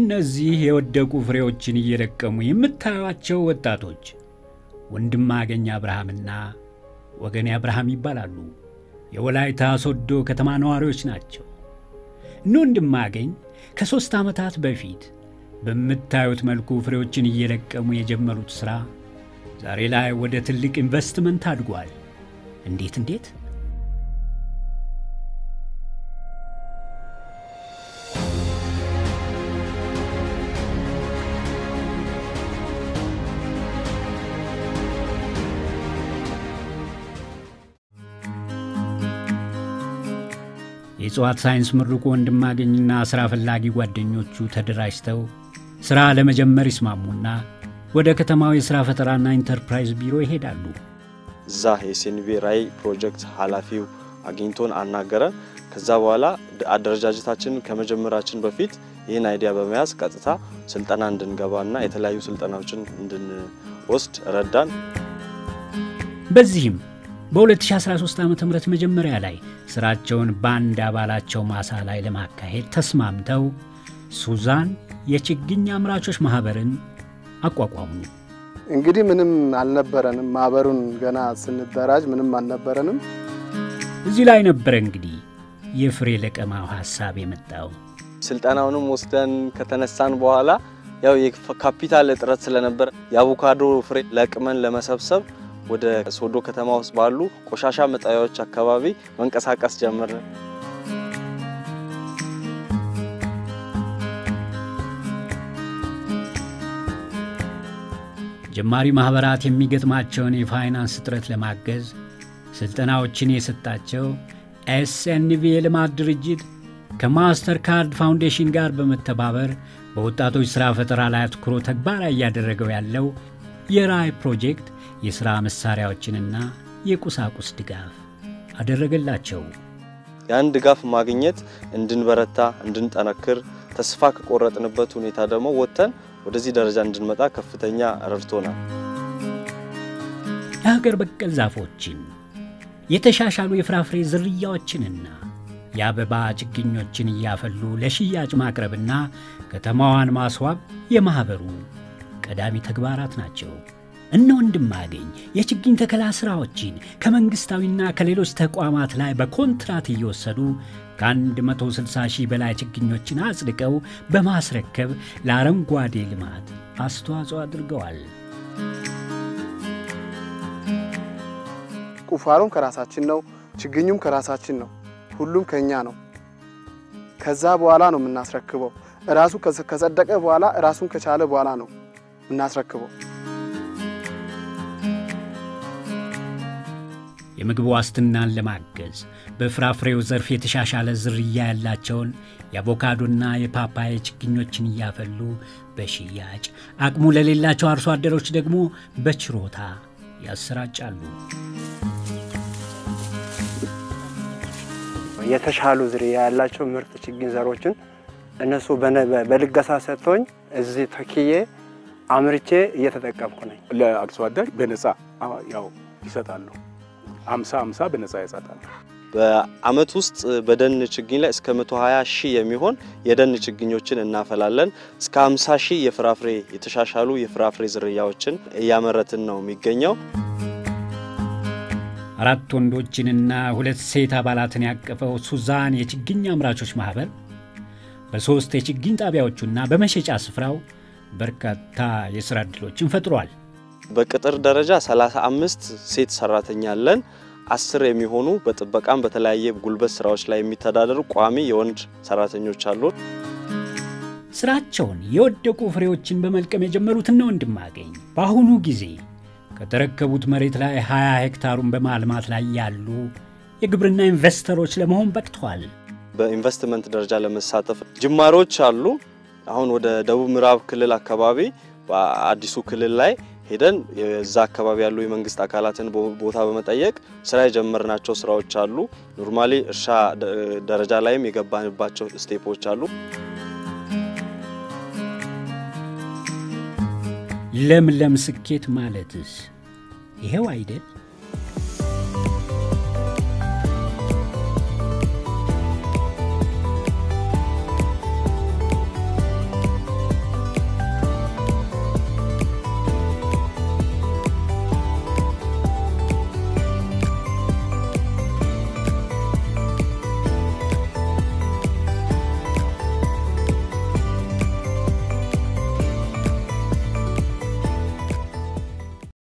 እነዚህ የወደቁ ፍሬዎችን እየለቀሙ የምታዩቸው ወጣቶች ወንድማገኝ አብርሃምና ወገኔ አብርሃም ይባላሉ። የወላይታ ሶዶ ከተማ ነዋሪዎች ናቸው። እነ ወንድማገኝ ከሦስት ዓመታት በፊት በምታዩት መልኩ ፍሬዎችን እየለቀሙ የጀመሩት ሥራ ዛሬ ላይ ወደ ትልቅ ኢንቨስትመንት አድጓል። እንዴት እንዴት? የእጽዋት ሳይንስ ምሩቁ ወንድማገኝና ሥራ ፈላጊ ጓደኞቹ ተደራጅተው ሥራ ለመጀመር ይስማሙና ወደ ከተማው የሥራ ፈጠራና ኢንተርፕራይዝ ቢሮ ይሄዳሉ። እዛ የሴንቪ ራይ ፕሮጀክት ኃላፊው አግኝቶን አናገረን። ከዛ በኋላ አደረጃጀታችንን ከመጀመራችን በፊት ይህን አይዲያ በመያዝ ቀጥታ ስልጠና እንድንገባና የተለያዩ ስልጠናዎችን እንድንወስድ ረዳን። በዚህም በ2013 ዓ ም መጀመሪያ ላይ ሥራቸውን በአንድ አባላቸው ማሳ ላይ ለማካሄድ ተስማምተው ሱዛን የችግኝ አምራቾች ማኅበርን አቋቋሙ። እንግዲህ ምንም አልነበረንም። ማህበሩን ገና ስንደራጅ ምንም አልነበረንም። እዚህ ላይ ነበረ እንግዲህ የፍሬ ለቀማው ሐሳብ የመጣው። ስልጠናውንም ወስደን ከተነሳን በኋላ ያው የካፒታል እጥረት ስለነበር የአቮካዶ ፍሬ ለቅመን ለመሰብሰብ ወደ ሶዶ ከተማ ውስጥ ባሉ ቆሻሻ መጣያዎች አካባቢ መንቀሳቀስ ጀመርን። ጀማሪ ማኅበራት የሚገጥማቸውን የፋይናንስ እጥረት ለማገዝ ሥልጠናዎችን የሰጣቸው ኤስኤንቪ የልማት ድርጅት ከማስተር ካርድ ፋውንዴሽን ጋር በመተባበር በወጣቶች ሥራ ፈጠራ ላይ አትኩሮ ተግባራዊ እያደረገው ያለው የራይ ፕሮጀክት የሥራ መሣሪያዎችንና የቁሳቁስ ድጋፍ አደረገላቸው። ያን ድጋፍ ማግኘት እንድንበረታ፣ እንድንጠነክር ተስፋ ከቆረጥንበት ሁኔታ ደግሞ ወጥተን ወደዚህ ደረጃ እንድንመጣ ከፍተኛ ረድቶናል። የሀገር በቀል ዛፎችን የተሻሻሉ የፍራፍሬ ዝርያዎችንና የአበባ ችግኞችን እያፈሉ ለሽያጭ ማቅረብና ከተማዋን ማስዋብ የማኅበሩ ቀዳሚ ተግባራት ናቸው። እነ ወንድማገኝ የችግኝ ተከላ ሥራዎችን ከመንግሥታዊና ከሌሎች ተቋማት ላይ በኮንትራት እየወሰዱ ከ160 ሺህ በላይ ችግኞችን አጽድቀው በማስረከብ ለአረንጓዴ ልማት አስተዋጽኦ አድርገዋል። ቁፋሮም ከራሳችን ነው፣ ችግኙም ከራሳችን ነው። ሁሉም ከኛ ነው። ከዛ በኋላ ነው የምናስረክበው። ራሱ ከጸደቀ በኋላ ራሱን ከቻለ በኋላ ነው የምናስረክበው። የምግብ ዋስትናን ለማገዝ በፍራፍሬው ዘርፍ የተሻሻለ ዝርያ ያላቸውን የአቮካዶና የፓፓያ ችግኞችን እያፈሉ በሽያጭ አቅሙ ለሌላቸው አርሶ አደሮች ደግሞ በችሮታ ያሰራጫሉ። የተሻሉ ዝርያ ያላቸው ምርጥ ችግኝ ዘሮችን እነሱ በልገሳ ሰጥቶኝ እዚህ ተክዬ አምርቼ እየተጠቀምኩ ነኝ። ለአርሶ አደር በነፃ ያው ይሰጣሉ። አምሳ አምሳ በነፃ ይሰጣሉ። በአመት ውስጥ በደን ችግኝ ላይ እስከ 120 ሺህ የሚሆን የደን ችግኞችን እናፈላለን። እስከ 50 ሺህ የፍራፍሬ የተሻሻሉ የፍራፍሬ ዝርያዎችን እያመረትን ነው የሚገኘው። አራት ወንዶችንና ሁለት ሴት አባላትን ያቀፈው ሱዛን የችግኝ አምራቾች ማኅበር በሦስት የችግኝ ጣቢያዎቹና በመሸጫ ስፍራው በርካታ የሥራ ዕድሎችን ፈጥሯል። በቅጥር ደረጃ 35 ሴት ሰራተኛ አለን። አስር የሚሆኑ በጥበቃም በተለያየ ጉልበት ስራዎች ላይ የሚተዳደሩ ቋሚ የወንድ ሰራተኞች አሉ። ሥራቸውን የወደቁ ፍሬዎችን በመልቀም የጀመሩትና ወንድማገኝ በአሁኑ ጊዜ ከተረከቡት መሬት ላይ 20 ሄክታሩን በማልማት ላይ ያሉ የግብርና ኢንቨስተሮች ለመሆን በቅተዋል። በኢንቨስትመንት ደረጃ ለመሳተፍ ጅማሮች አሉ። አሁን ወደ ደቡብ ምዕራብ ክልል አካባቢ በአዲሱ ክልል ላይ ሄደን የዛ አካባቢ ያሉ የመንግስት አካላትን ቦታ በመጠየቅ ስራ የጀመርናቸው ስራዎች አሉ። ኖርማሊ እርሻ ደረጃ ላይም የገባንባቸው ስቴፖች አሉ። ለምለም ስኬት ማለትስ ይሄው አይደል?